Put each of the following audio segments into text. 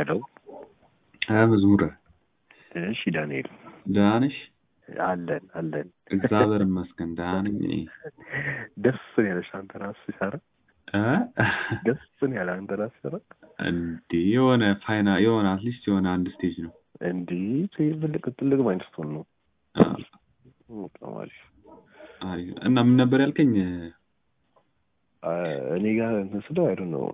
ሄሎ መዝሙረ እሺ ዳንኤል ደህና ነሽ? አለን አለን እግዚአብሔር ይመስገን ደህና ነኝ እኔ። ደስ ነው ያለሽ አንተ ራስህ ሲሰራ እ? ደስ ነው ያለ አንተ ራስህ ሲሰራ እንዴ የሆነ ፋይና የሆነ አትሊስት የሆነ አንድ ስቴጅ ነው። እንዲህ ትልቅ ትልቅ ማይልስቶን ነው አ፣ በጣም አሪፍ አሪፍ። እና ምን ነበር ያልከኝ? አ፣ እኔ ጋር እንትን ስለው አይዶ ነው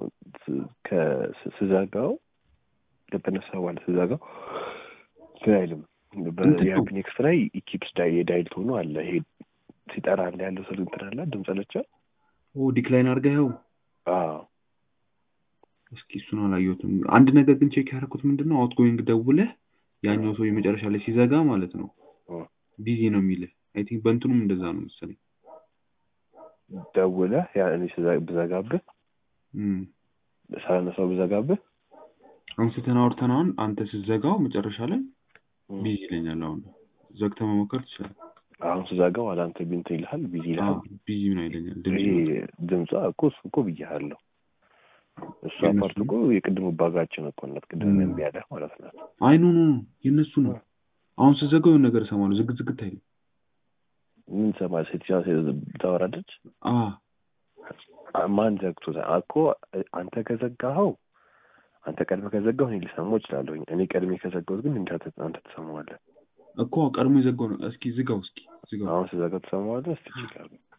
ስዘጋው ከተነሳ በኋላ ስዘጋው እንትን አይልም እንትን ነው። በሪያክኔክስ ላይ ኢኪፕስ ዳይ የዳይል ቶኑ አለ ይሄ ሲጠራ አለ ያለው ስል እንትን አለ ድምፅ ለቻ ኦ ዲክላይን አድርገኸው? አዎ እስኪ እሱን አላየሁትም። አንድ ነገር ግን ቼክ ያደረኩት ምንድን ነው አውትጎይንግ ደውለህ ያኛው ሰው የመጨረሻ ላይ ሲዘጋ ማለት ነው እ። ቢዚ ነው የሚልህ። አይ ቲንክ በእንትኑም እንደዛ ነው መሰለኝ። ደውለህ ያ እኔ ስዘ- ብዘጋብህ እም። ሳነሳው ብዘጋብህ አንስተን አውርተን አሁን አንተ ስትዘጋው መጨረሻ ላይ እ፣ ቢዚ ይለኛል። አሁን ዘግተህ መሞከር ትችላለህ። አሁን ስዘጋው አላንተ ቢንትን ይልሃል ቢዚ ይልሃል ቢዚ ነው ይለኛል። ድምፅ ይሄ ይወጣል። ድምጿ እኮ እሱ እኮ ብያለሁ እሷ የእነሱ ፓርት እኮ የቅድሙ ባጋችን እኮ ናት ቅድም እ። እምቢ ያለህ ማለት ናት አይ ኖ ኖ ኖ የእነሱ ነው። አሁን ስትዘጋው የሆነ ነገር እሰማለሁ። ዝግት ዝግት አይልም። ምን ሰማ ሴትዮዋ ሴት ታወራለች አ ማን ዘግቶታል እኮ አንተ ከዘጋኸው አንተ ቀድመ ከዘጋሁ እኔ ሊሰማው እችላለሁኝ እኔ ቀድሜ ከዘጋሁት ግን እንደ አንተ ትሰማዋለህ እኮ ቀድሞ የዘጋው ነው። እስኪ ዝጋው፣ እስኪ ዝጋው። አሁን ስዘጋው ትሰማዋለህ እስቲ ይችላል